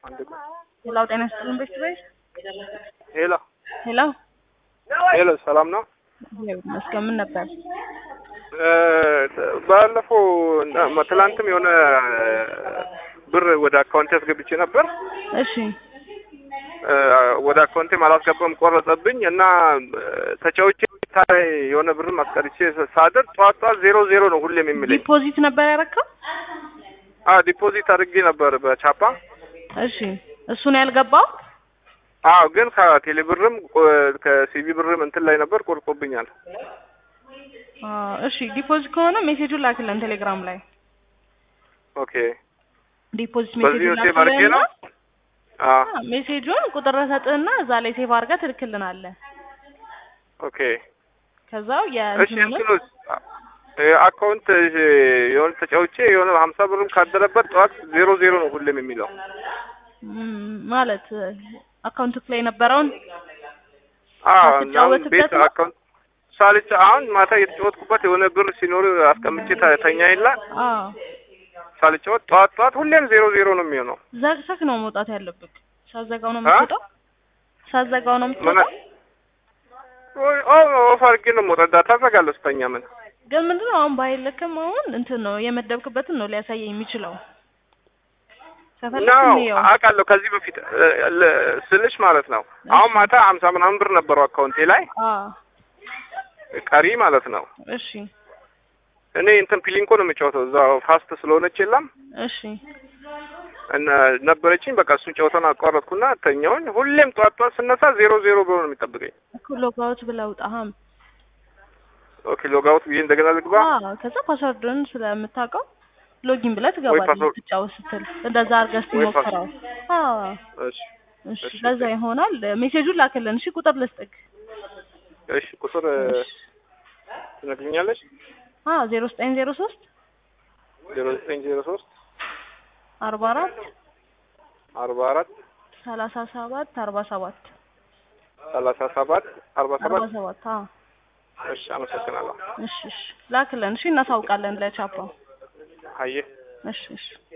ሄላው ጤና ይስጥልን ቤት ቤት ሄሎ ሄሎ ሄሎ፣ ሰላም ነው? መስገን ምን ነበር? ባለፈው እና- ትላንትም የሆነ ብር ወደ አካውንቴ አስገብቼ ነበር። እሺ እ፣ ወደ አካውንቴም አላስገባም ቆረጠብኝ እና ተጫውቼ ታይ የሆነ ብርም አስቀርቼ ሳደር ጠዋት ጠዋት ዜሮ ዜሮ ነው ሁሌም የሚለኝ። ዲፖዚት ነበር ያረከው? አ ዲፖዚት አድርጌ ነበር በቻፓ። እሺ እሱን ያልገባው አዎ፣ ግን ከቴሌ ብርም ከሲቪ ብርም እንትን ላይ ነበር ቆርጦብኛል። አ፣ እሺ ዲፖዚት ከሆነ ሜሴጁን ላክልን ቴሌግራም ላይ ኦኬ፣ ዲፖዚት በዚህ ሜሴጁን ሴቭ አድርጌ ነው። አ አ፣ ሜሴጁን ቁጥር ሰጥህና እዛ ላይ ሴቭ አድርገህ ትልክልናለህ። ኦኬ፣ ከዛው እሺ የእንትኑን እንትኑ አካውንት የሆነ ተጫውቼ የሆነ ሀምሳ ብርም ካደረበት ጠዋት ዜሮ ዜሮ ነው ሁሌም የሚለው። ም፣ ማለት አካውንት ላይ የነበረውን አዎ እና አሁን ሳትጫወትበት ቤት ነው? አካውንት ሳልጫ አሁን ማታ የተጫወትኩበት የሆነ ብር ሲኖር አስቀምጬ ተ- ተኛ የለ አዎ ሳልጫወት ጠዋት ጠዋት ሁሌም ዜሮ ዜሮ ነው የሚሆነው። ዘግተህ ነው መውጣት ያለብህ። ሳዘጋው ነው አ? የምትወጣው። ሳዘጋው ነው ምን የምትወጣው። ኦ ኦፍ አድርጌ ነው የምወጣው። ዳታ አዘጋለሁ ስተኛ ምን ግን ምንድነው አሁን ባይልክም አሁን እንትን ነው የመደብክበትን ነው ሊያሳየኝ የሚችለው። ከፈለክ ነው እንየው። አውቃለሁ። ከዚህ በፊት እ፣ ል- ስልሽ ማለት ነው አሁን ማታ ሀምሳ ምናምን ብር ነበረው አካውንቴ ላይ አዎ ቀሪ ማለት ነው። እሺ እኔ እንትን ፒሊንኮ ነው የምጫወተው እዛ ፋስት ስለሆነች የለም እሺ እና ነበረችኝ በቃ እሱን ጨዋታውን አቋረጥኩና ተኛውኝ። ሁሌም ጠዋት ጠዋት ስነሳ ዜሮ ዜሮ ብሎ ነው የሚጠብቀኝ። እኮ ሎጋውት ብለህ ውጣህም። ኦኬ ሎጋውት ብዬ እንደገና ልግባ። አዎ ከዛ ፓስወርድን ስለምታውቀው ሎጊን ብለህ ትገባለህ። ፓስወርድ- ትጫወት ስትል እንደዛ አድርገህ እስኪ ወይ ሞክረው። አዎ እሺ እሺ እሺ፣ ለዛ ይሆናል። ሜሴጁን ላክልን። እሺ ቁጥር ልስጥክ። እሺ ቁጥር እሺ ትነግሪኛለሽ? አዎ ዜሮ ዘጠኝ ዜሮ ሶስት ዜሮ ዘጠኝ ዜሮ ሶስት አርባ አራት አርባ አራት ሰላሳ ሰባት አርባ ሰባት ሰላሳ ሰባት አርባ አርባ ሰባት ሰባት አዎ እሺ አመሰግናለሁ። እሺ እሺ ላክልን። እሺ እናሳውቃለን ለቻፓው። አየህ እሺ እሺ